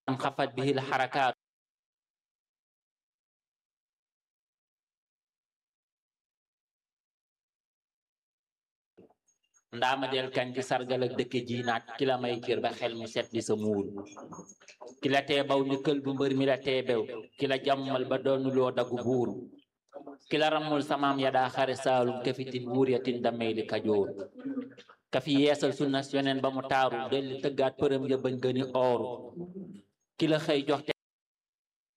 xafat bihi l xarakaat ndaama del kañ ci sargal ak dëkke ji naat ki la may cër ba xel mi set di sa muul ki la tee baw ni kël bu mbër mi la tee bew ki la jàmmal ba doonuloo dagu buur ki la ramul samaam ya daa xare saalum kafitin wuur ya tin damey li kajoor ka fi yeesal sunna yoneen ba mu taaru delli tëggaat përëm ya bañ gëni ooru ki la xëy jox